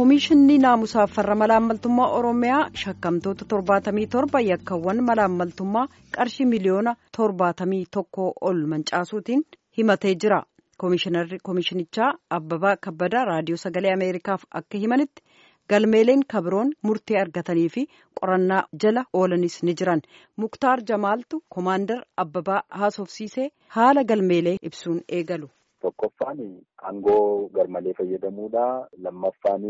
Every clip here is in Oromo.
Koomishinni naamusaaf farra malaammaltummaa Oromiyaa shakkamtoota torbaatamii torba yakkawwan malaammaltummaa qarshii miliyoona torbaatamii tokkoo ol mancaasuutiin himatee jira. Koomishinichaa Abbabaa Kabbadaa Raadiyoo Sagalee Ameerikaaf akka himanitti galmeeleen kabiroon murtee argatanii fi qorannaa jala oolanis ni jiran. Muktaar Jamaaltu Koomaandar Abbabaa haasofsiisee haala galmeelee ibsuun eegalu. Tokkoffaan aangoo garmalee fayyadamuudha. Lammaffaan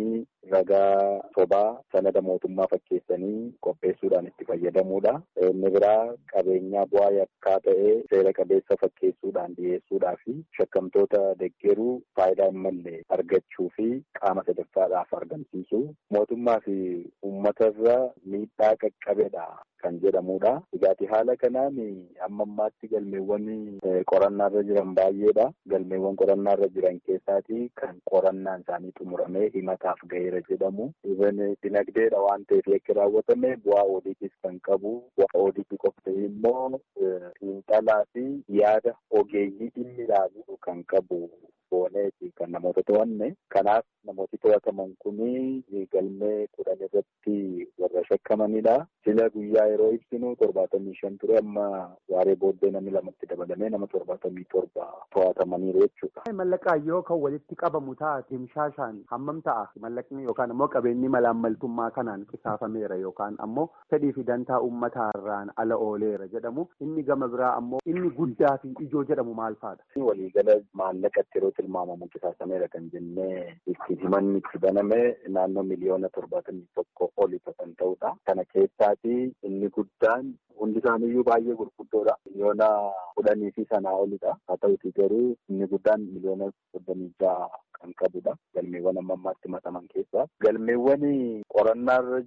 ragaa sobaa sanada mootummaa fakkeessanii qopheessuudhaan itti fayyadamuudha. Inni biraa qabeenyaa bu'aa yakkaa ta'ee seera qabeessa fakkeessuudhaan dhiyeessuudhaa fi shakkamtoota deggeruu faayidaa hin malle argachuu fi qaama sadaffaadhaaf argamsiisu. Mootummaa fi uummatarra miidhaa qaqqabedha kan jedhamudha. Dhugaatii haala kanaan amma ammaatti galmeewwan qorannaarra jiran baay'eedha. Galmeewwan qorannaarra jiran keessaati kan qorannaan isaanii xumuramee himataaf gaheera jedhamu. Dinagdeedha waan ta'eef yakki raawwatame bu'aa oodiitiis kan qabu. Bu'aa oodiitii qofti immoo xiinxalaa fi yaada ogeeyyii dhimmi ilaalu kan qabu. Booneeti kan namoota to'anne. Kanaaf namooti to'ataman kuni galmee kudhan irratti warra shakkamanidha. Sila guyyaa yeroo ibsinu torbaatamii shan ture amma waaree booddee namni lamatti dabalamee nama torbaatamii torba to'atamaniiru jechuudha. Mallaqaayyoo kan walitti qabamu taate himshaashaan hammam ta'a mallaqni yookaan ammoo qabeenyi malaammaltummaa kanaan qisaafameera yookaan ammoo fedhii fi dantaa uummataarraan ala ooleera jedhamu inni gama biraa ammoo inni guddaa fi ijoo jedhamu maal fa'aadha? Waliigala maallaqatti yeroo tilmaamamu qisaasameera kan jennee itti himanni itti baname naannoo miliyoona torbaatamii tokko oli kan ta'udha. Kana keessaati inni guddaan hundi isaaniiyyuu baay'ee gurguddoodha. Miliyoona kudhanii fi sanaa olidha. Haa ta'uti garuu inni guddaan miliyoona soddomii ja'a kan qabudha. Galmeewwan amma ammaatti mataman keessaa. Galmeewwan qorannaarra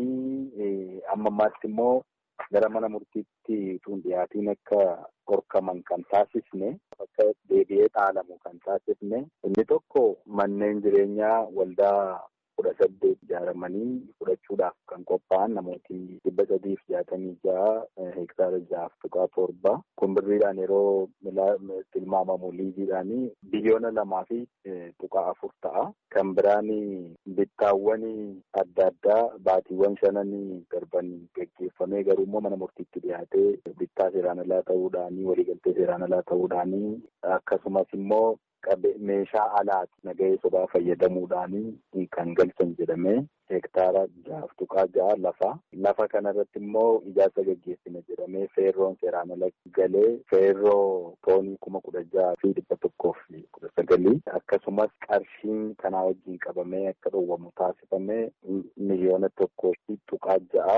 jiranii amma ammaatti immoo gara mana murtiitti tun dhiyaatiin akka horkaman kan taasisne akka deebi'ee dhaalamu kan taasisne inni tokko manneen jireenyaa waldaa kudha saddeet ijaaramanii fudhachuudhaaf kan qophaa'an namooti dhibba sadiif jaatamii ja'a hektaara ja'aaf tuqaa torba kun birriidhaan yeroo tilmaamamu liiziidhaan biliyoona lamaa fi tuqaa afur ta'a. Kan biraan bittaawwan adda addaa baatiiwwan shanan darban geggeeffamee garuu immoo mana murtiitti dhiyaatee bittaa seeraan alaa ta'uudhaanii waliigaltee seeraan alaa ta'uudhaanii akkasumas immoo meeshaa alaati nagahee sobaa fayyadamuudhaanii kan galchan jedhamee hektaara ja'aaf tuqaa ja'a lafa. Lafa kanarratti immoo ijaarsa gaggeessina jedhamee feerroon seeraan ala galee feerroo toonii kuma kudha ja'a fi dhibba tokkoof kudha sagalii akkasumas qarshiin kanaa wajjin qabamee akka dhowwamu taasifamee miliyoona tokkoo fi tuqaa ja'a.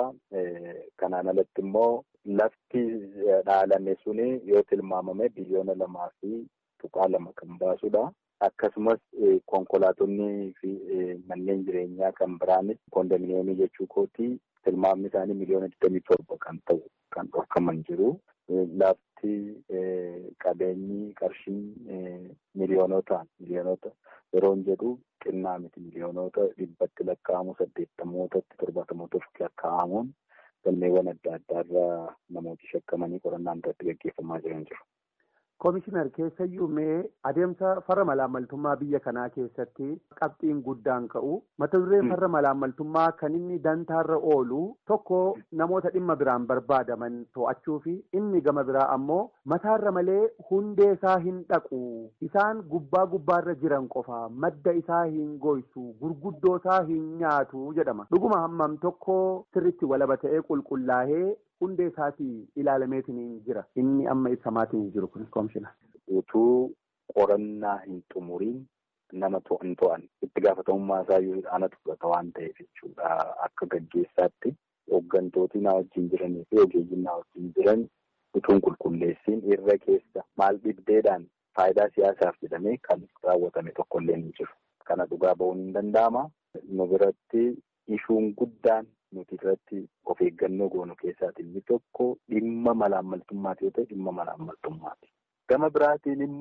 Kanaan alatti immoo lafti dhaalame suni yoo tilmaamame biliyoona lamaa fi tuqaa lama kan baasudha. Akkasumas konkolaatonni fi manneen jireenyaa kan biraanis koondominiyeemii jechuu kooti tilmaamni isaanii miliyoona digdamii torba kan ta'u kan dhorkaman jiru. Lafti qabeenyi qarshiin miliyoonotaan miliyoonota yeroo jedhu xinnaa miti miliyoonota dhibbatti lakkaa'amu saddeettamootatti torbaatamootatti lakkaa'amuun galmeewwan adda addaarraa namooti shakkamanii qorannaan irratti gaggeeffamaa jiran jiru. Koomishinar keessayyuu mee adeemsa farra malaammaltummaa biyya kanaa keessatti qabxiin guddaan ka'u mata dureen farra malaammaltummaa kan inni dantaarra oolu tokko namoota dhimma biraan barbaadaman to'achuu fi inni gama biraa ammoo mataarra malee hundee isaa hin dhaqu isaan gubbaa gubbaarra jiran qofa madda isaa hin goysu gurguddoo isaa hin nyaatu jedhama dhuguma hammam tokko sirritti walaba ta'ee qulqullaa'ee. Hundee isaatii ilaalameetiin jira. Inni amma ibsamaatiin jiru kun koomishina. Utuu qorannaa hin xumuriin nama to'an to'an itti gaafatamummaa isaa yoo aanatu fudhata waan ta'eef jechuudha. Akka gaggeessaatti hooggantooti na wajjin jiranii fi ogeeyyiin na wajjin jiran utuun qulqulleessiin irra keessa maal dhibdeedhaan faayidaa siyaasaaf jedhamee kan raawwatame tokkollee ni jiru. Kana dhugaa ba'uun hin danda'ama. Nu biratti ishuun guddaan. Nuti irratti of eeggannoo goonu keessaati inni tokko dhimma malaammaltummaati yoo ta'e dhimma malaammaltummaati. Gama biraatiin immoo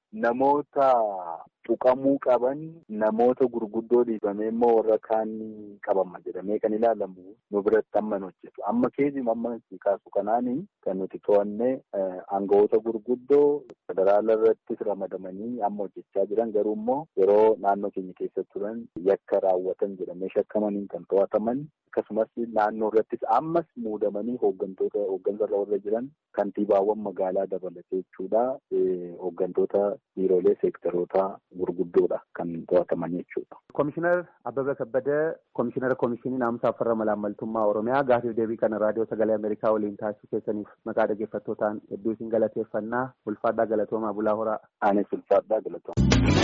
namoota tuqamuu qaban namoota gurguddoo dhiibamee immoo warra kaan qabama jedhamee kan ilaalamu nu biratti amma hojjetu. Amma keessumaa amma kaasu kanaani kan nuti to'annee aangawoota gurguddoo federaala irrattis ramadamanii amma hojjechaa jiran garuu immoo yeroo naannoo keenya keessa turan yakka raawwatan jedhamee shakkamaniin kan to'ataman akkasumas naannoo irrattis ammas muudamanii hooggantoota hooggansarra warra jiran kantiibaawwan magaalaa dabalatee jechuudha. Hooggantoota biiroolee seektaroota gurguddoodha kan to'ataman jechuudha. Komishinar Abbabee Kabbadee Komishinara Komishinii Naamusaa Farra Malaammaltummaa Oromiyaa gaafiif deebii kana raadiyoo sagalee Ameerikaa waliin taasisuu keessaniif maqaa dhaggeeffattootaan hedduu isin galateeffannaa ulfaadhaa galatoomaa bulaa horaa. Anis ulfaadhaa galatooma.